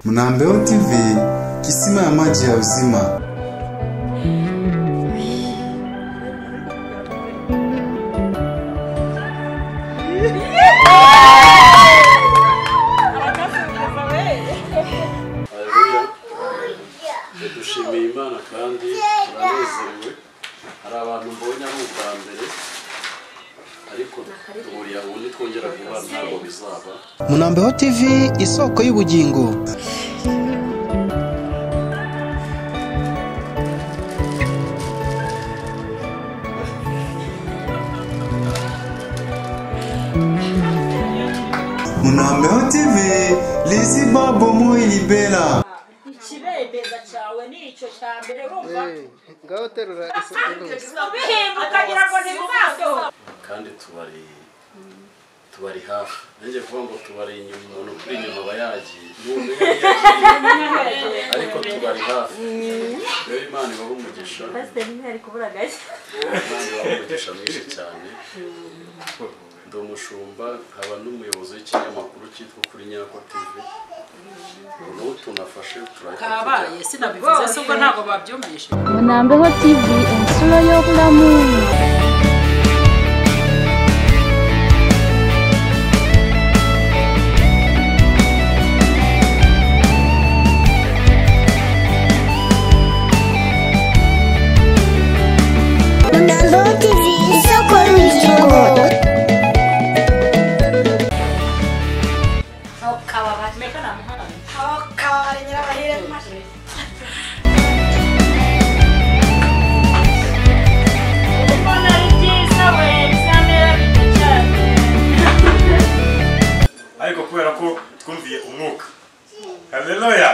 Mnambeho TV, kisima ya maji ya uzima. dushimiye imana kandi turanezerewe hari abantu mbonye ari ubwa mbere ariko duhuriye aho ubundi twongera guhura ntabwo bizaba Munambeho TV isoko y'ubugingo. Mnambeho TV, lezi babo moyi bela. ikibembeza cyawe ni icyo cya mbere wumva Ngaho terura bihimba ukagira ngo ni mumaso kandi tubari tubari hafi nanjye kuvuga ngo tubari inyuma umuntu kuri inyuma aba yagiye n'undi yagiye, ariko tubari hafi rero imana ibaha umugisha imana ibaha umugisha mwinshi cyane ndi umushumba nkaba n'umuyobozi w'ikinyamakuru cyitwa kuri nyakwa tv ubu n'ubu tunafashe turahita tujya kabaye sinabivuze se ubwo ntabwo babyumvishe Munambeho TV insuro y'obulamu Munambeho TV isoko y'ubugingo mbona ari byiza we bisa neza cyane ariko kubera ko twumviye umwuka haleluya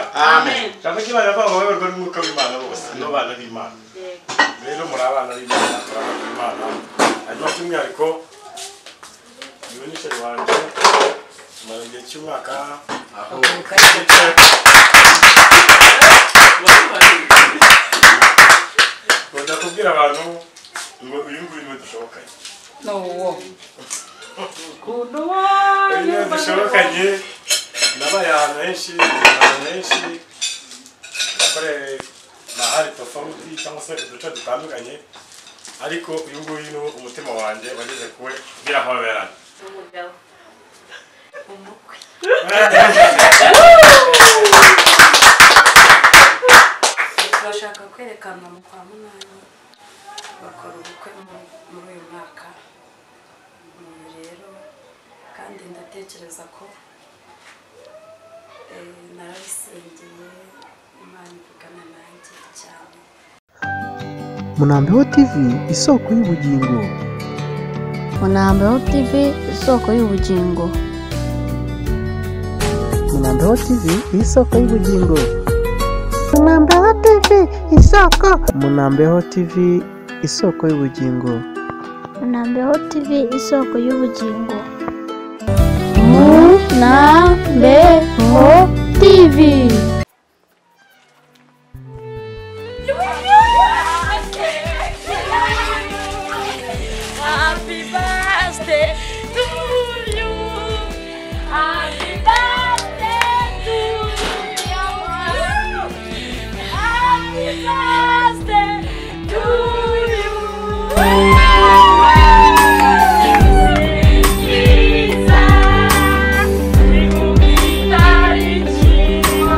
cyangwa ko imana avuga ngo bayoborwa n'umwuka w'imana bose ni abana b'imana rero muri abana b'imana muri abana b'imana hanyuma by'umwihariko niwe n'ishyari wanjye tumara igihe cy'umwaka aho twicaye nkunda kubwira abantu ngo uyu nguyu niwe dushobokanye n'uwo iyo dushobokanye nabaye ahantu henshi ahantu henshi nakoreye mahari tofauti cyangwa se uduce dutandukanye ariko uyu nguyu ni umutima wanjye wageze kuwe birahoberana bashaka kwerekana mu kwa munani bakora ubukwe mu- muri uyu mwaka Ubu rero kandi ndatekereza ko eh, narabisengeye imana ivugana nanjye cyane Munambeho TV isoko y'ubugingo. Munambeho TV isoko y'ubugingo Munambeho TV isoko y'ubugingo. Munambeho TV isoko Munambeho TV isoko y'ubugingo. Munambeho TV isoko y'ubugingo Munambeho TV Happy birthday to you Happy birthday to you Happy birthday to you Cyiza, ni mu mitari cyiza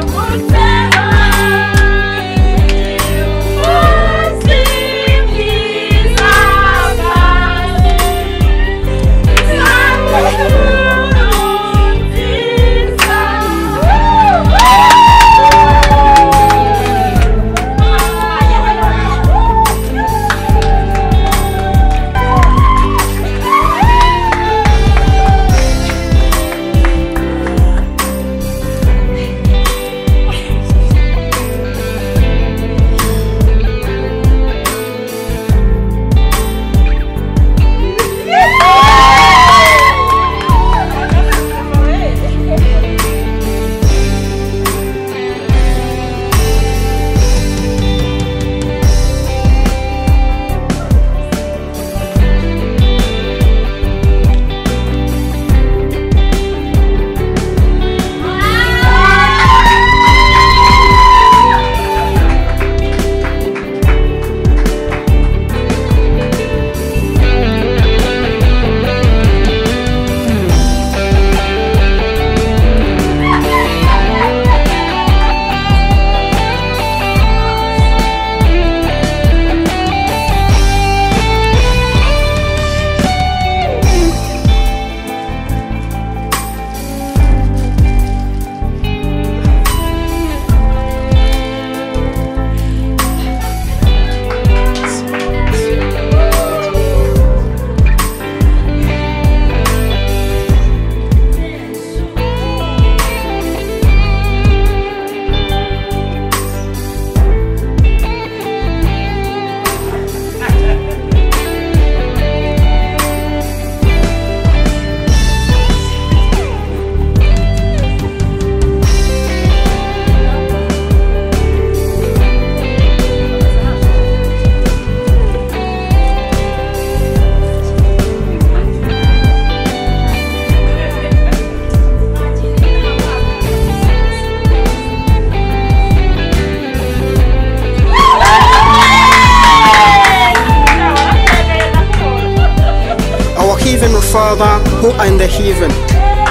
Father who are in the heaven.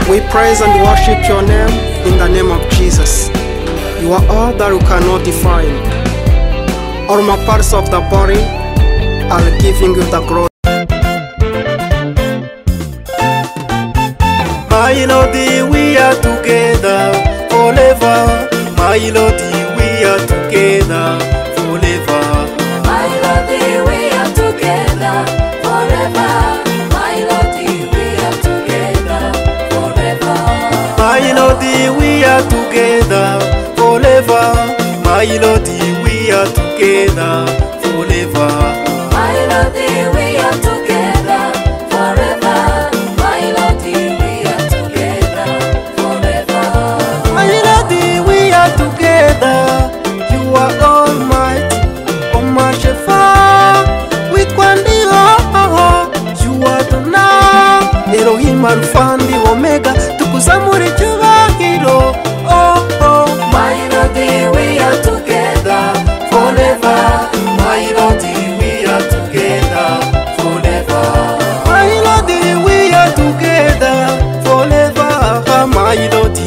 We praise and worship your name in the name of Jesus. You are all that we cannot define. All my parts of the body are giving you the glory. My Lord, we are together forever. My Lord, we are together forever. My Lord, we are together forever. My Lord, we are together forever. My Lord, we are together forever. My Lord, we are together forever. My Lord, we are together forever. My Lord, we are My Lord, we together forever. are together. You are almighty, oh my Shefa. We can be all. You are the now, Elohim Alpha and Omega. Tukuzamure cyubahiro. Oh oh, My Lord, we are together forever. My Lord, we are together forever. my Lord, we are together forever. My Lord, we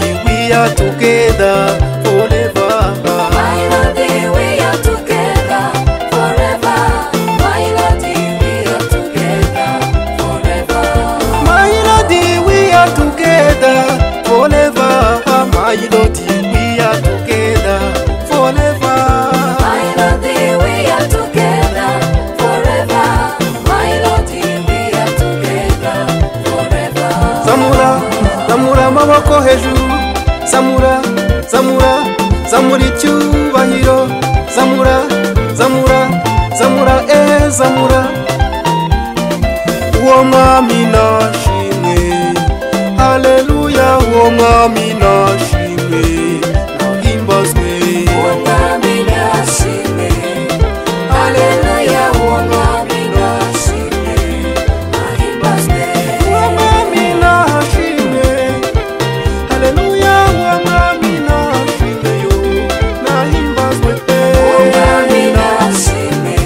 are together forever. My Lord, we are together forever. My Lord, we My Lord, we are together forever. My Lord, we are together forever. are together forever. My Lord, we are together forever. My Lord, we are together forever. Zamura, zamura amaboko hejuru. Zamura, zamura, zamura icyubahiro. Zamura, zamura, zamura, eh, zamura. Uwo mwami nashimwe, haleluya, uwo mwami nashimwe, nahimbazwe. Uwo mwami nashimwe, haleluya, uwo mwami nashimwe, ahimbazwe. Uwo mwami nashimwe, haleluya, uwo mwami nashimwe, yo, nahimbazwe. Uwo mwami nashimwe,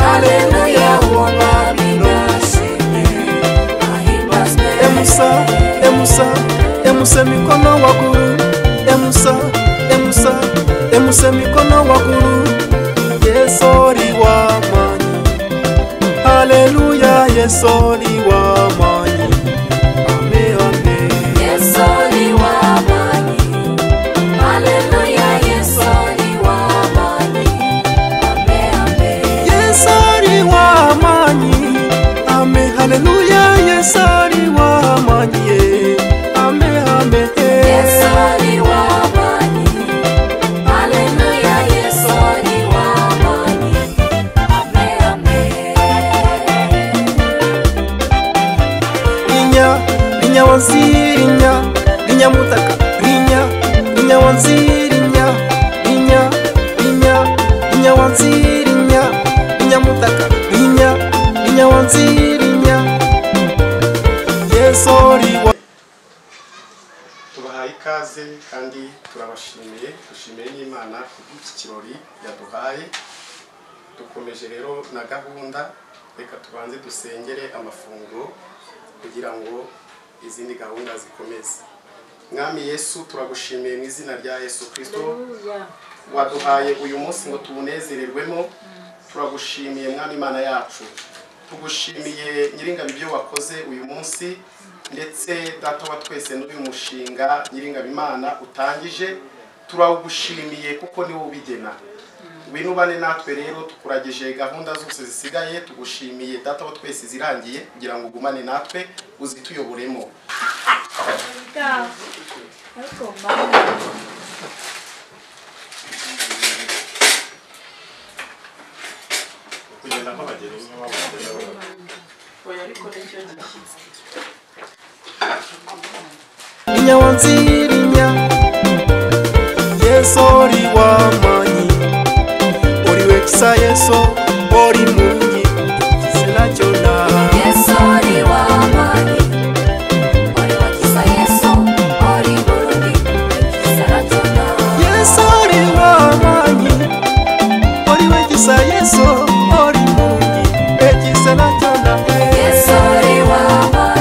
haleluya, uwo mwami nashimwe, ahimbazwe. emusa emusa emusa mikono waguru emusa emusa emusa mikono waguru yesori wamanyi haleluya yesori wamanyi ame ame Yesu ni wamanyi, haleluya, Yesu ni wamanyi, ame ame. yesori wamanyi ame haleluya yesori wamanyi ye. ame ame eh. Yesu ni wamanyi, haleluya, Yesu ni wamanyi, ame ame. rinya rinya wanzirinya rinya mutaka rinya rinya wanzirinya rinya rinya rinya wanzirinya rinya mutaka rinya rinya wanzirinya yesori wa tubahaye ikaze kandi turabashimiye dushimiye n'imana kubw'iki kirori yaduhaye dukomeje rero na gahunda reka tubanze dusengere amafunguro kugira ngo izindi gahunda zikomeze mwami yesu turagushimiye mu izina rya yesu kirisito waduhaye uyu munsi ngo tuwunezererwemo turagushimiye mwami imana yacu tugushimiye nyiringabi ibyo wakoze uyu munsi ndetse data wa twese n'uyu mushinga nyiringabi imana utangije turagushimiye kuko niwo ubigena winubane natwe rero tukuragije gahunda zose zisigaye tugushimiye data wa twese zirangiye kugira ngo ugumane natwe uzituyoboremo kugenda nk'abageni nk'abageni nk'abageni. rinya wanzirinya yesori wamanyi ori wekisa yeso ori munyi selachona Yesu ni wamanyi, ori wakisa Yesu, ori burungi, saratona. yesori wamanyi ori wekisa yeso ori munyi ekisela cyona Yesu ni wamanyi.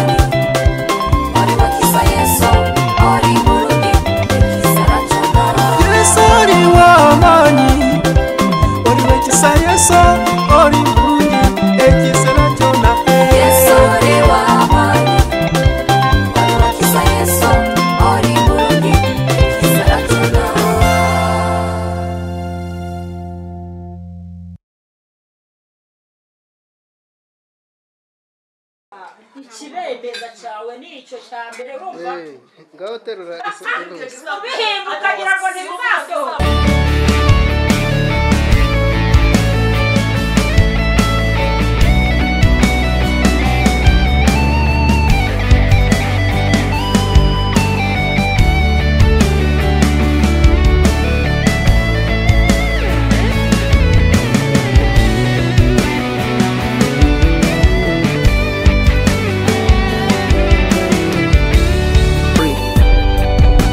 ikibebeza cyawe ni icyo cya mbere wumva ngaho terura ubihimba ukagira ngo ni mumaso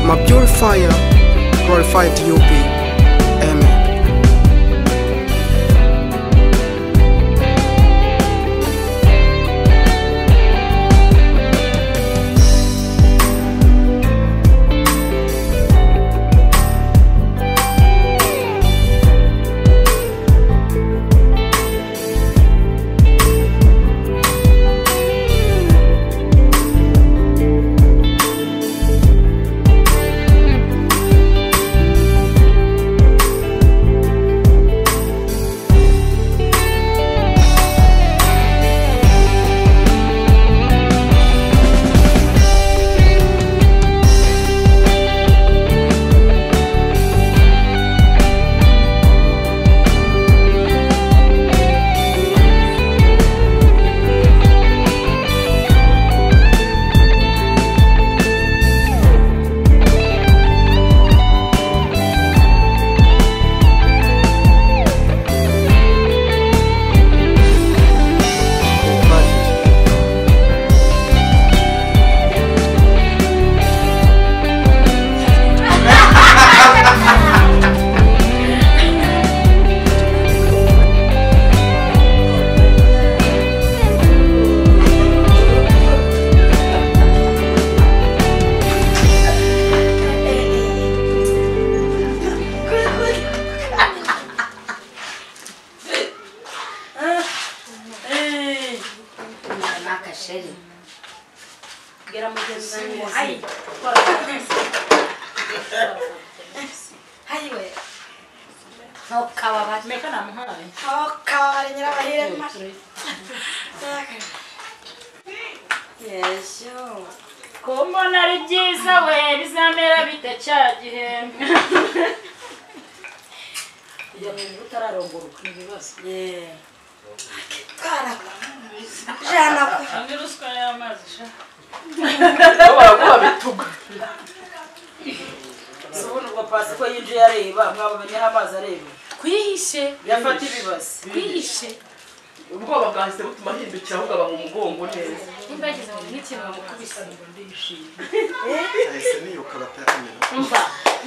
My purifier, glorified you be. Amen. nakasheri bwira mugenzi wanjye ngo hayi hayiwe ntukababare meka namuhaye kabare nyirabahire yesho kumbona ari byiza we bizamera bite cya gihe iyo muntu utararongoroka ni ibibazo jana andi ruswa y'amazi sha baraguha bitugu si ubundi ubwo pasi ko yinjiye areba mwabamenyeho amazi areba twihishe yafata ibibazo twihishe ubwoba bwahise butuma ahindukira ahubwo aba mu mugongo neza nimba yageze mu n'ikintu bamukubise ngo ndishimye yahise niyuka bataramenya umva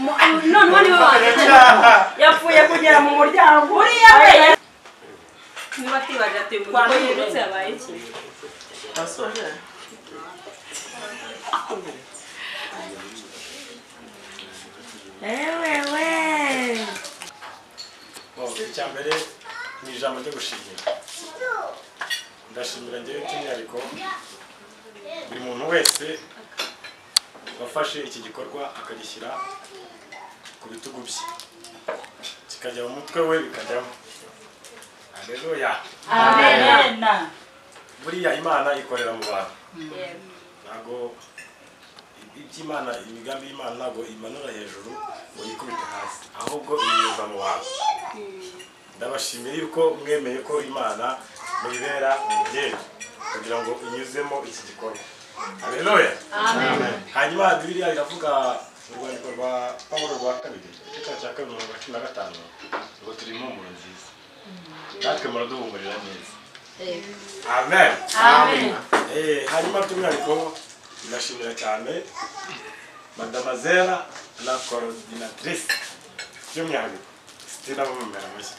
mu- noneho niwe wanjye yapfuye kugera mu muryango uriya we niba twibaje ati ngo uko yirutse yabaye iki asoje ewewe icya mbere ni ijambo ryo gushimira ndashimira ngewe by'umwihariko buri muntu wese wafashe iki gikorwa akagishyira ku bitugu bye kikajya mu mutwe we bikajyamo aleluya amena buriya imana ikorera mu bantu ntabwo iby'imana imigambi y'imana ntabwo imanura hejuru ngo yikubite hasi ahubwo inyuza mu bantu ndabashimira yuko mwemeye ko imana muyibera umubyeyi kugira ngo inyuzemo iki gikorwa aleluya Amen. hanyuma bibiliya iravuga mu rwandiko rwa pawulo rwa kabiri igice cya cya kabiri mirongo cumi na gatanu ngo turi impumuro nziza natwe muraduhumurira neza amen Amen. Eh, hanyuma by'umwihariko ndashimira cyane madamazera la coordinatrice by'umwihariko sitina mumera mushya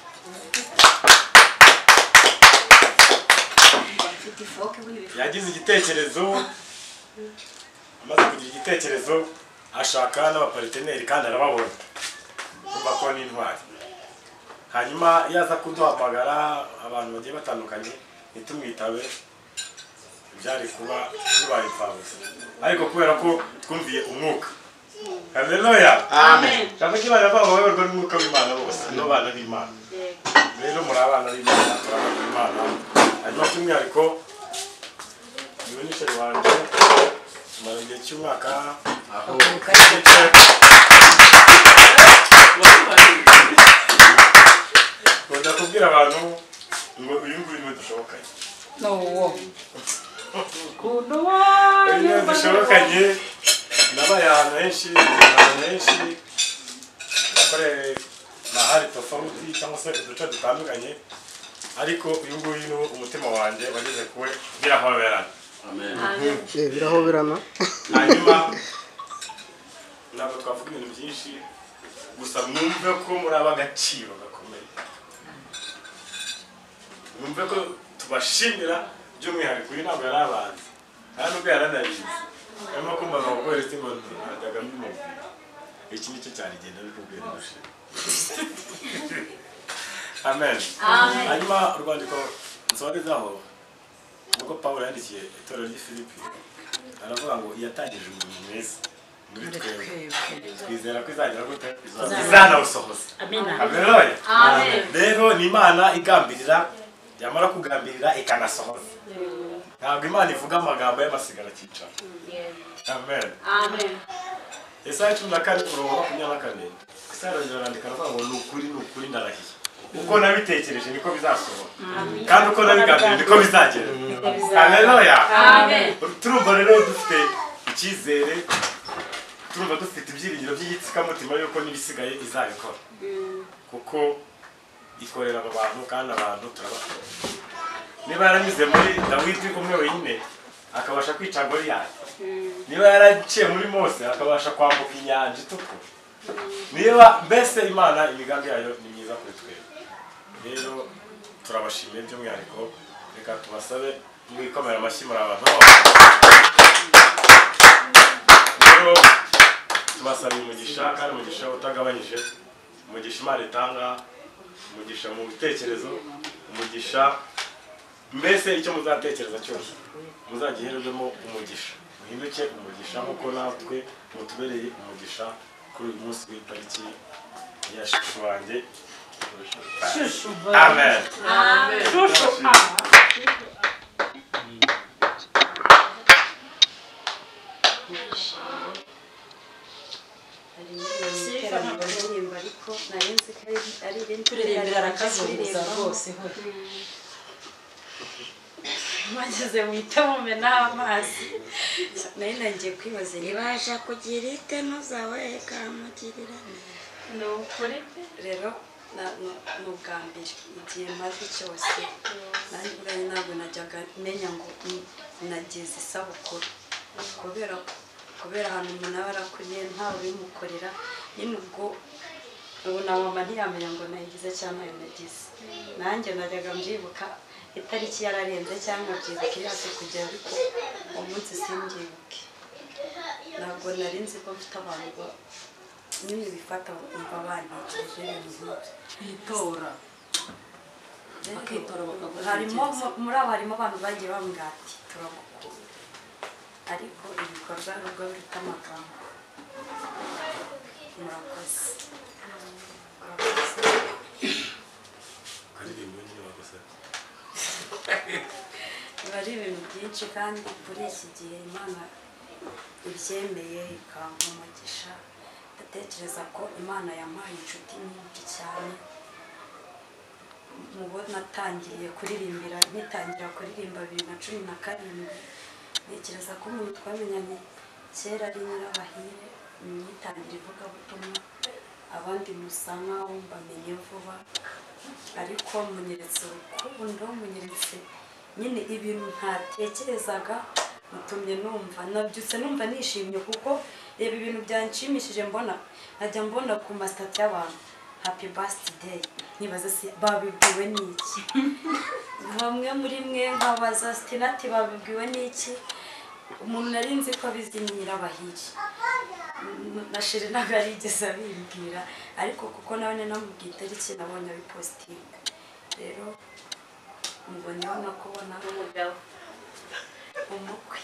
yagize igitekerezo amaze kugira igitekerezo ashaka n'abapariteneri kandi arababona kumva ko ni intwari hanyuma iyo aza kuduhamagara abantu bagiye batandukanye ntitumwitabe byari kuba bibaye imfabusa ariko kubera ko twumviye umwuka haleluya Amen. cyane ko abana babo bayoborwa n'umwuka w'imana bose ni abana b'imana rero muri abana b'imana muri abana b'imana hanyuma by'umwihariko niwe nicaye wanjye tumara igihe cy'umwaka aho nkunda kubwira abantu ngo uyu nguyu niwe dushobokanye no wo ukuntu niwe dushobokanye nabaye ahantu henshi ahantu henshi nakoreye mahari tofauti cyangwa se uduce dutandukanye ariko uyu nguyu ni umutima wanjye wageze kuwe birahoberana Eh, birahoberana hanyuma ntabwo twavuga ibintu byinshi gusa mwumve ko muri ab'agaciro gakomeye mwumve ko tubashimira by'umwihariko uyu ntabwo yari abanza nta nubwo yaranabizi arimo kumva ngo guhera itima ntajyaga mbimubwira iki nicyo cyane igenda bikubwira irusha amen Amen. hanyuma urwandiko nsorezaho nuko pawulo yandikiye itorero ry'i filipi aravuga ngo yatangije umurimo mwiza muri twebwe twizera ko izagira gute izanawusohoza Amina. Haleluya. Amen. rero ni imana igambirira yamara kugambirira ikanasohoza ntabwo imana ivuga amagambo y'amasigara akicara amen Yesaya cumi na kane umurongo wa makumyabiri na kane Yesaya arongera arandika aravuga ngo ni ukuri ni ukuri ndarahiye uko nabitekereje niko bizasohora Amen. kandi uko nabigambiriye niko bizagera Bizagera. haleluya Amen. turumva rero dufite icyizere turumva dufite ibyiringiro by'igitsikamutima yuko n'ibisigaye izabikora kuko ikorera aba bantu kandi abantu turabakora niba yaranyuze muri dawidi umwe wenyine akabasha kwica goriyati niba yaraciye muri mose akabasha kwambuka inyanja itukura niba mbese imana imigambi yayo ni myiza kuri twebwe rero turabashimiye by'umwihariko reka tubasabe mwikomera amashyi muri abantu rero tubasabiye umugisha kandi umugisha utagabanyije umugisha imana itanga umugisha mu bitekerezo umugisha mbese icyo muzatekereza cyose muzagihererwemo umugisha muhinduke umugisha nk'uko natwe mutubereye umugisha kuri uyu munsi w'itariki ya shushu wanjye amen Kuririmbira arakazunguza rwose ho. mageze muhita mumenaho amazi nari nagiye kwibaza ibasha kugira ite ntuzawe ikamugirira ni ukuri rero na- nu- ni ubwa mbere igihe maze cyose nanjye ubwanjye ntabwo najyaga menya ngo n- nagize isabukuru kubera kubera ahantu umuntu aba arakuriye ntawe ubimukorera nyine ubwo ubu na mama ntiyamenya ngo nayigize cyangwa ntayo nagize nanjye najyaga mbyibuka itariki yararenze cyangwa nkabyibuka yose kugera ariko uwo munsi simbyibuke ntabwo nari nzi ko mfite abantu ba- nyine bifata bumva banyegeje ibintu nk'ibyo Bitora. Bakitora bakagura harimo ibyiza. mu- muri abo harimo abantu bagiye bambwira ati turagukunda ariko ibikorwa nubwo biruta amagambo murakoze aririmbo nyine bakosora biba ari ibintu byinshi kandi kuri iki gihe imana ibyemeye ikampa umugisha ndatekereza ko imana yampaye inshuti nyinshi cyane mu bo natangiriye kuririmbira ngitangira kuririmba bibiri na cumi na karindwi ntekereza ko umuntu twamenyanye kera ari nyirabahire nyitangira ivugabutumwa abandi musa nkaho mbamenye vuba ariko munyeretse urukundo munyeretse nyine ibintu ntatekerezaga mutumye numva nabyutse numva nishimye kuko reba ibintu byanshimishije mbona nkajya mbona ku masitati y'abantu happy birthday nkibaza se babibwiwe n'iki bamwe muri mwe nkabaza sitinati babibwiwe n'iki umuntu nari nzi ko abizi ni nyirabahiri Mm, na sheri ntabwo yarigeze abimbwira ariko kuko nawe ni namubwiye itariki nabonye abipositinga rero mubonyeho no kubona umugabo umukwe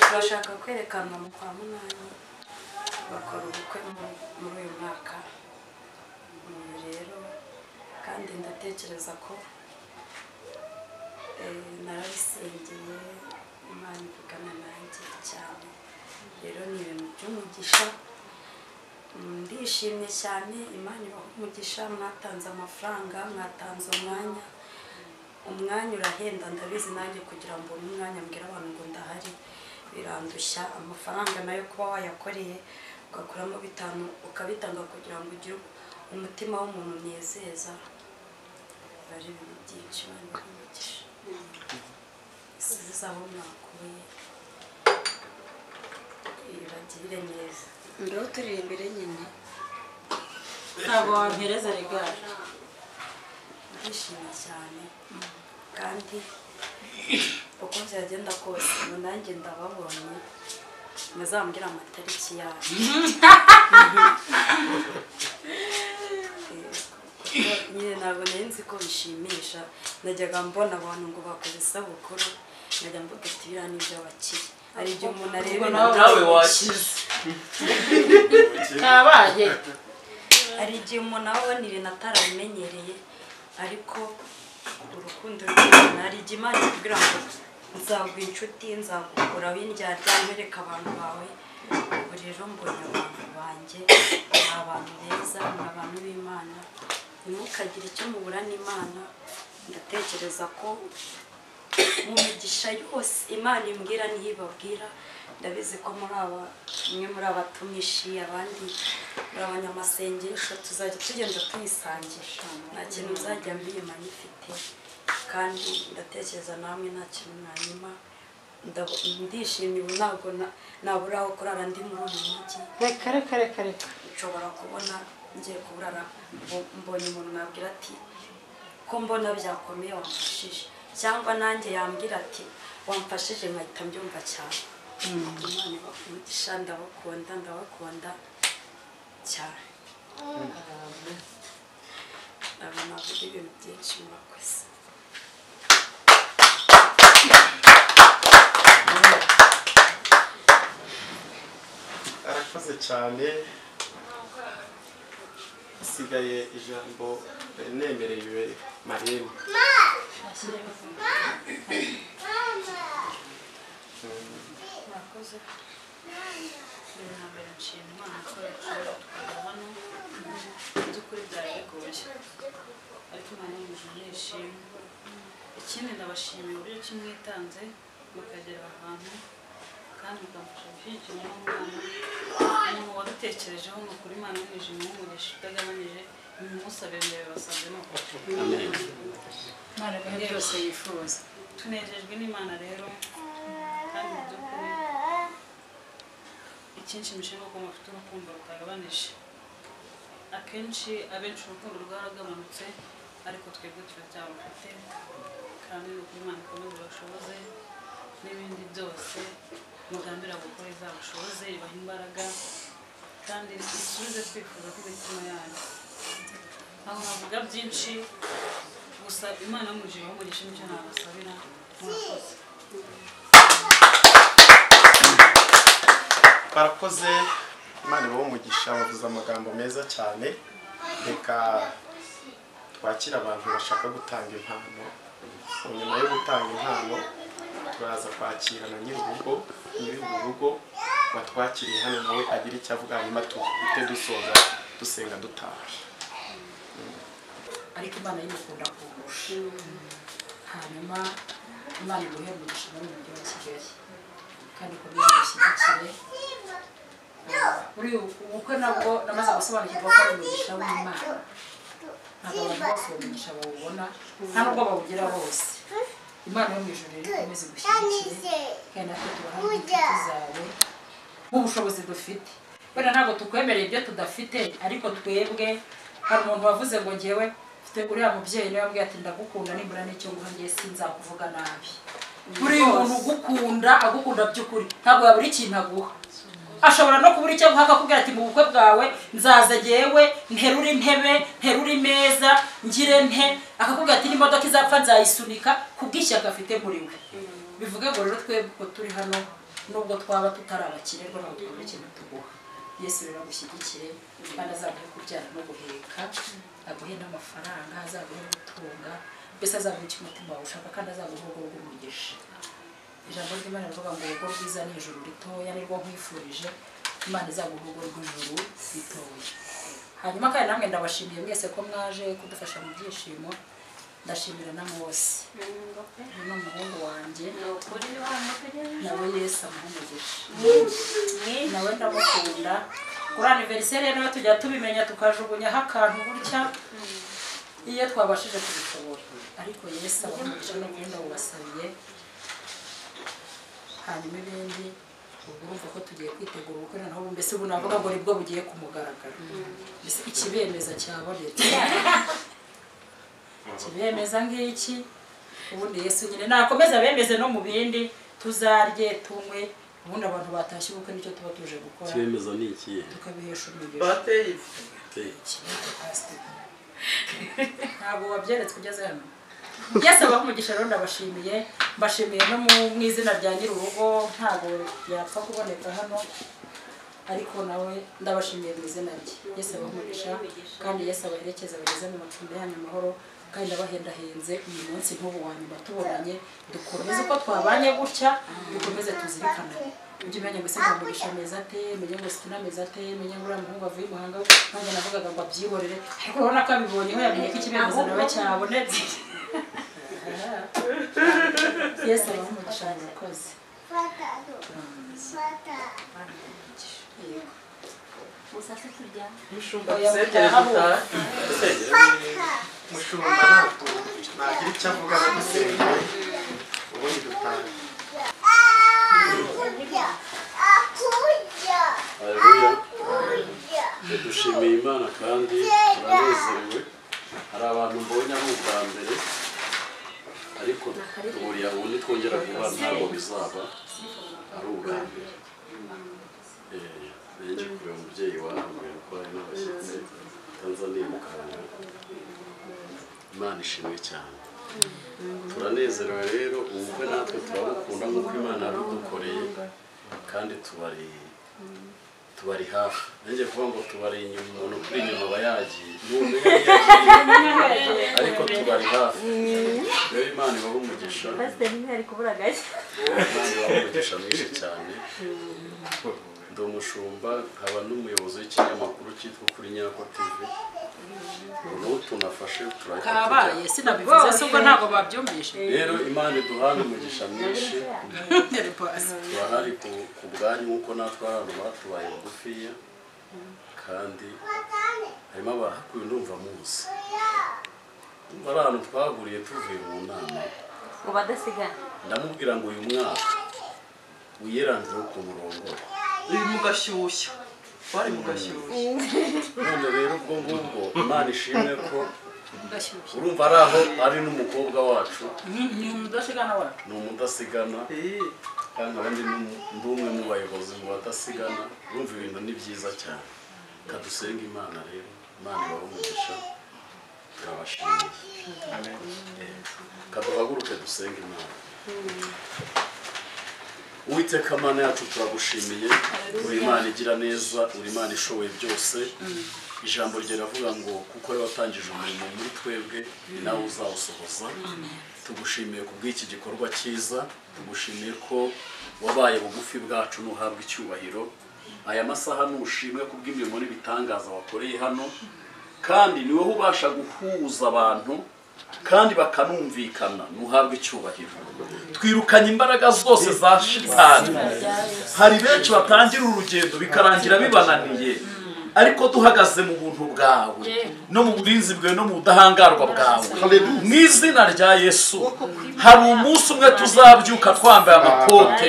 turashaka kwerekana mu kwa munani bakora ubukwe mu- muri uyu mwaka ubu rero kandi ndatekereza ko eh, narabisengeye imana ivugana nanjye cyane rero ni ibintu by'umugisha Mm, ndishimye cyane imana ibaha umugisha mwatanze amafaranga mwatanze umwanya umwanya urahenda ndabizi nanjye kugira ngo ubone umwanya mbwira abantu ngo ndahari birandushya amafaranga nayo kuba wayakoreye ugakuramo bitanu ukabitanga kugira ngo ugire umutima w'umuntu mwizeza biba ari ibintu byinshi imana ibaha umugisha isubize aho mwakuye ibagirire neza Ndo turi imbere nyine ntabwo wampereza regari ndishimye cyane kandi uko byagenda kose ubu nanjye ndababonye muzambwire amatariki yayo kuko nyine ntabwo nari nzi ko bishimisha najyaga mbona abantu ngo bakoze isabukuru najya mvuga ati biriya ni iby'abakire hari igihe umuntu areba nawe wakize ntabaye hari igihe umuntu abona ibintu atarabimenyereye ariko urukundo rw'imana hari igihe imana ikubwira ngo nzagwa inshuti nzagukuraho indyarya mwereka abantu bawe ubu rero mbonye abantu banjye ni abantu beza ni abantu b'imana ntimukagire icyo mubura n'imana ndatekereza ko mu migisha yose imana imbwira niyo ibabwira ndabizi ko muri aba umwe muri abatumishi abandi muri abanyamasengesho tuzajya tugenda tuyisangisha nta kintu nzajya mbiyima nyifite kandi ndatekereza namwe nta kintu mwanyuma Ndabo- ndishimye ubu ntabwo na- nabura aho kurara ndi muri uyu mujyi reka reka reka reka nshobora kubona ngiye kuburara mbo- mbonye umuntu nabwira ati ko mbona byakomeye wamfashije cyangwa nanjye yambwira ati wamfashije nkahita mbyumva cyane imana ibakundisha ndabakunda ndabakunda cyane ntabwo navuga ibintu byinshi murakoze arakoze cyane asigaye ijambo eh, nemerewe marembo murakoze nambere nshima imana ko yaciye twajya hano mu by'ukuri byari bigoye ariko imana yumva nishimye ikindi ndabashimiye uburyo ki mwitanze mukagera ahantu kandi mukamfasha gushyigikira n'umwana umuntu wadutekerejeho ni ukuri imana yumvise umugisha utagabanije nimumusabire mbere basanzemo imana agaha byose yifuza tunejejwe n'imana rero kandi mu by'ukuri ikinshimisha ni uko mufite urukundo rutagabanije akenshi abenshi urukundo rwaragabanutse ariko twebwe turacyarufite kandi ni ukuri imana ikomeze ibashoboze n'ibindi byose mugambira gukora izabashoboze ibaha imbaraga kandi isubize twifuza kw'imitima yanyu ntabwo navuga byinshi gusa imana y'umujije umugisha nicyo nabasabira murakoze barakoze imana ibahe umugisha bavuze amagambo meza cyane reka twakira abantu bashaka gutanga impano Ubu nyuma yo gutanga impano turaza kwakira na nyir'urugo nyir'urugo watwakiriye hano nawe agira icyo avuga hanyuma duhite dusoza dusenga dutaha ariko imana yimukunda kugusha hanyuma imana iguhe umugisha muri uyu mujyi wa kigali kandi ukomeze ugushyigikire Ah, muri ubu bukwe nabwo namaze gusobanukirwa ko ari umugisha w'imana ntabwo abantu bose uwo mugisha bawubona nta nubwo bawugira bose imana yo mu ijoro rero ikomeze igushyigikire kandi natwe tubaha n'inshuti zawe nk'ubushobozi dufite wenda ntabwo tukwemereye ibyo tudafite ariko twebwe hari umuntu wavuze ngo ngewe mfite uriya mubyeyi niwe wambwiye ati ndagukunda nibura n'icyo nguha ngewe sinzakuvuga nabi buri muntu ugukunda agukunda by'ukuri ntabwo yabura ikintu aguha ashobora no kubura icyo aguha akakubwira ati mu bukwe bwawe nzaza ngewe nterure intebe nterure imeza ngire nte akakubwira ati n'imodoka izapfa nzayisunika kubw'ishyaka afite muri we bivuge ngo rero twebwe uko turi hano nubwo twaba tutari abakire rero ntabwo twabura ikintu tuguha yesu rero agushyigikire kandi azaguhe kubyara no guheka aguhe n'amafaranga azaguhe gutunga mbese azaguhe icyo umutima wawe ushaka kandi azaguhe urugo rw'umugisha ijambo ry'imana rivuga ngo urugo rwiza ni ijuru ritoya nirwo nkwifurije imana izaguha urugo rw'ijuru ritoya hanyuma kandi namwe ndabashimiye mwese ko mwaje kudufasha mu byishimo ndashimira na mose ni umuhungu wanjye nawe yesu amuhumugisha nawe ndamukunda kuri aniveriseri nawe tujya tubimenya tukajugunyaho akantu gutya iyo twabashije kubishobora ariko yesu abahumugisha no muri ndabubasabiye hanyuma ibindi ubwo urumva ko tugiye kwitegura ubukwe noneho ubu mbese ubu navuga ngo nibwo bugiye ku mugaragaro mbese ikibemeza cyabonetse kibemeza ngiki ubundi yesu nyine nakomeza bemeze no mu bindi tuzarye tunywe ubundi abantu batashye ubukwe nicyo tuba tuje gukora Kibemeza ni ikihe? tukabihesha umugisha bateye Te- ntabwo wabyeretse ugeze hano byose abamugisha rero ndabashimiye mbashimiye no mu- mu izina rya nyir'urugo ntabwo yapfa kuboneka hano ariko nawe ndabashimiye mu izina rye yese abamugisha kandi yese abaherekeza bageze mu macumbi yanyu amahoro kandi abahendahenze uyu munsi nk'ubu wa nyuma tubonanye dukomeze uko twabanye gutya dukomeze tuzirikanane ujye umenya ngo ese ntamugisha amezi ate menye ngo sikina amezi ate menye ngo uriya muhungu avuye i muhanga nanjye navugaga ngo abyihorere ariko urabona ko abibonyeho yamenye ko ikibemeza nawe cyabonetse yesu abaha umugisha murakoze mushumba ntabwo nagira icyo avuga no gusenga ubundi dutaha Haleluya. dushimiye imana kandi turanezerewe hari abantu mbonye ari ubwa mbere ariko duhurira aho nitwongera guhura ntabwo bizaba ari ubwa mbere Eh, nenge kureba umubyeyi wahamwe kuko hari n'abashyitsi tanzaniya mukanga imana ishimwe cyane turanezerewe rero ubukwe natwe turabukunda nk'uko imana yabidukoreye kandi tubari tubari hafi nanjye kuvuga ngo tubari inyuma umuntu kuri inyuma aba yagiye n'ubu niwe yagiye ariko tubari hafi rero imana ibaha umugisha imana ibaha umugisha mwinshi cyane ndi umushumba nkaba n'umuyobozi w'ikinyamakuru cyitwa kuri nyako tv ubu n'ubu tunafashe turahita kabaye tujya sinabivuze se ubwo ntabwo babyumvishe rero imana iduhana umugisha mwinshi turahari ku- ku bwanyu nk'uko natwe hari abantu batubaye bugufiya kandi harimo abahakuye ndumva munsi ndumva ari ahantu twahuriye tuvuye mu nama ngo badasigana ndamubwira ngo uyu mwaka wiyerangireho ukuntu urongora uri mu gashyushyu wari mu gashyushyu none rero ubwo ngubwo imana ishimwe ko urumva ari aho ari n'umukobwa wacu ni umudasigana wacu ni umudasigana kandi abandi ni- ndi umwe mu bayobozi mu badasigana urumva ibintu ni byiza cyane kadusenga imana rero imana ibahe umugisha turabashimiye Eh, kaduhaguruke dusenge imana uwiteka mana yacu turagushimiye uri imana igira neza uri imana ishoboye byose ijambo rye riravuga ngo kuko watangije umurimo muri twebwe ni nawe uzawusohoza tugushimiye ku bw'iki gikorwa cyiza tugushimiye ko wabaye bugufi bwacu n'uhabwa icyubahiro aya masaha nushimwe ku bw'imirimo n'ibitangaza wakoreye hano kandi ni wowe ubasha guhuza abantu kandi bakanumvikana ntuhabwe icyubahiro twirukanye imbaraga zose za shitani hari benshi batangira urugendo bikarangira bibananiye ariko duhagaze mu buntu bwawe no mu bwirinzi bwawe no mu budahangarwa bwawe mu izina rya yesu hari umunsi umwe tuzabyuka twambaye amakote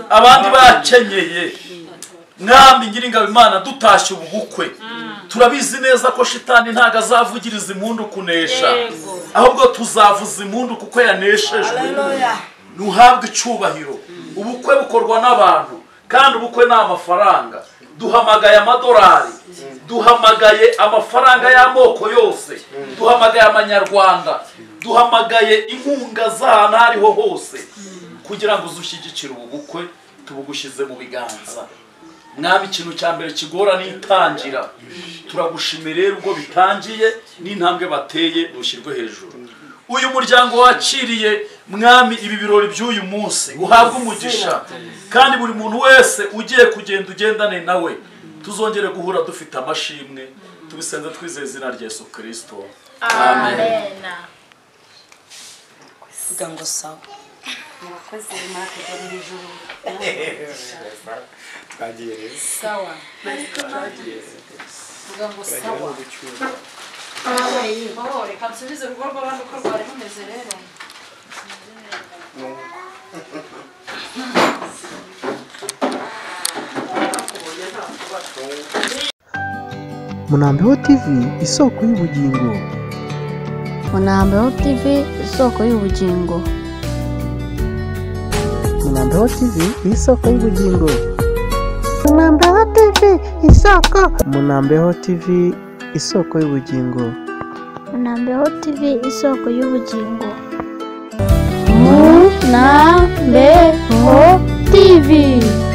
abandi bakenyeye mwami nyiringabo imana dutashye ubukwe turabizi neza ko shitani ntago azavugiriza impundu kunesha Yego. ahubwo tuzavuza impundu kuko yaneshejwe Haleluya. ntuhabwe icyubahiro ubukwe bukorwa n'abantu kandi ubukwe ni amafaranga duhamagaye amadolari duhamagaye amafaranga y'amoko yose duhamagaye amanyarwanda duhamagaye inkunga z'ahantu aho ariho hose kugira ngo uzushyigikire ubu bukwe tubugushyize mu biganza mwami ikintu cya mbere kigorana itangira turagushimira rero ubwo bitangiye n'intambwe bateye bushyirwe hejuru uyu muryango wakiriye mwami ibi birori by'uyu munsi uhabwe umugisha kandi buri muntu wese ugiye kugenda ugendane nawe tuzongere guhura dufite amashimwe tubisenze twizeye izina rya yesu kirisito vuga ngo sawa murakoze mwaka byo mu ijoro twagiye rero sawa vuga ngo sawa Oh, reka nsubize urugo rw'abandi uko rwari rumeze rero Munambeho TV isoko y'ubugingo. Munambeho TV isoko y'ubugingo. Munambeho TV isoko y'ubugingo. Munambeho TV isoko. Munambeho TV isoko y'ubugingo. Munambeho TV isoko y'ubugingo.